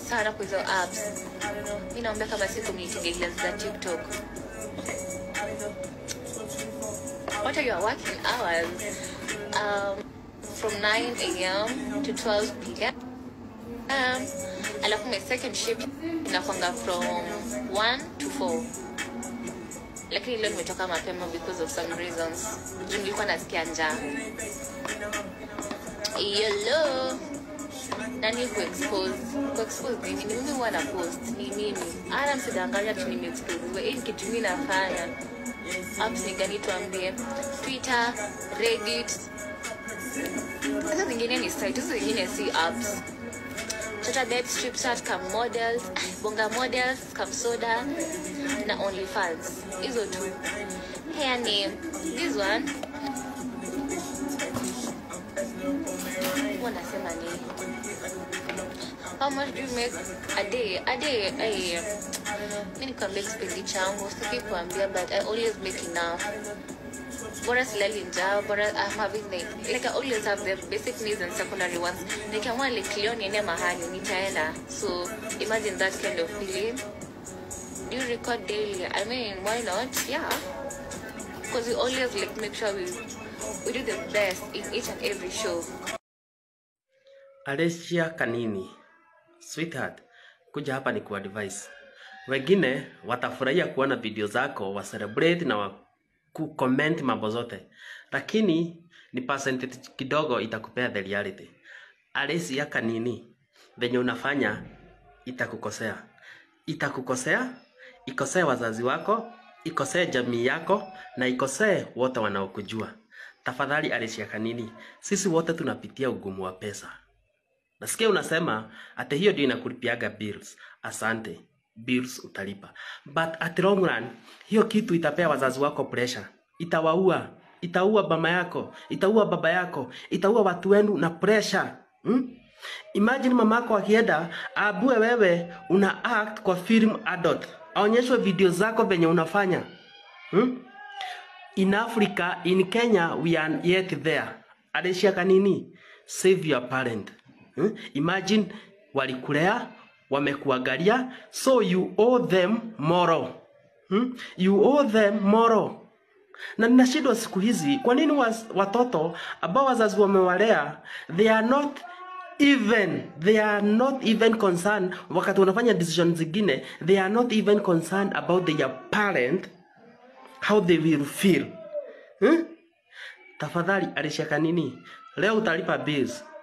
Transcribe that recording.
sana kwa hizo apps mi naomba kama si community guidelines za tiktok what are your working hours um, from 9 a.m to 12 p.m um, alafu my second shift inakwanga from 1 to 4 lakini leo nimetoka mapema because of some reasons juu nilikuwa nasikia njaa yelo nani kuexpose kuexpose nini ni mimi huwa na post ni mimi ana msidanganya tu nimeexpose hii ni kitu mimi nafanya apps ni gani tuambie twitter reddit hizo zingine ni site hizo zingine si apps Chatterbait, Stripchat, Cam Models, Bonga Models, Cam Soda na OnlyFans. Hizo tu. Hair name. This one. Wanasema ni How much do you make a day? A day, eh. Mimi nikwambia kipendi changu, sitaki kuambia but I always make enough. bora silali njaa bora I'm having like, like I always have the basic needs and secondary ones nikiamua like leo niende mahali nitaenda so imagine that kind of feeling do you record daily I mean why not yeah because we always like make sure we we do the best in each and every show Alicia Kanini, sweetheart, kuja hapa ni kuadvise. Wengine watafurahia kuona video zako wa celebrate na wa ku comment mambo zote, lakini ni percentage kidogo itakupea the reality. Alicia Kanini, venye unafanya itakukosea, itakukosea, ikosee wazazi wako, ikosee jamii yako na ikosee wote wanaokujua. Tafadhali Alicia Kanini, sisi wote tunapitia ugumu wa pesa. Nasikia unasema ati hiyo ndio inakulipiaga bills. Asante, bills utalipa, but at long run hiyo kitu itapea wazazi wako pressure, itawaua, itaua mama yako, itaua baba yako, itaua watu wenu na pressure hmm? Imagine mama yako akienda aabue wewe una act kwa film adult, aonyeshwe video zako venye unafanya hmm? In Africa, in Kenya, we are yet there. Alicia Kanini, save your parent. Hmm? Imagine walikulea, wamekuangalia, so you owe them moral. Hmm? You owe them moral. Na ninashindwa siku hizi, kwa nini was, watoto ambao wazazi wamewalea, they are not even they are not even concerned wakati wanafanya decision zingine they are not even concerned about their parent how they will feel hmm? tafadhali Alicia Kanini leo utalipa bills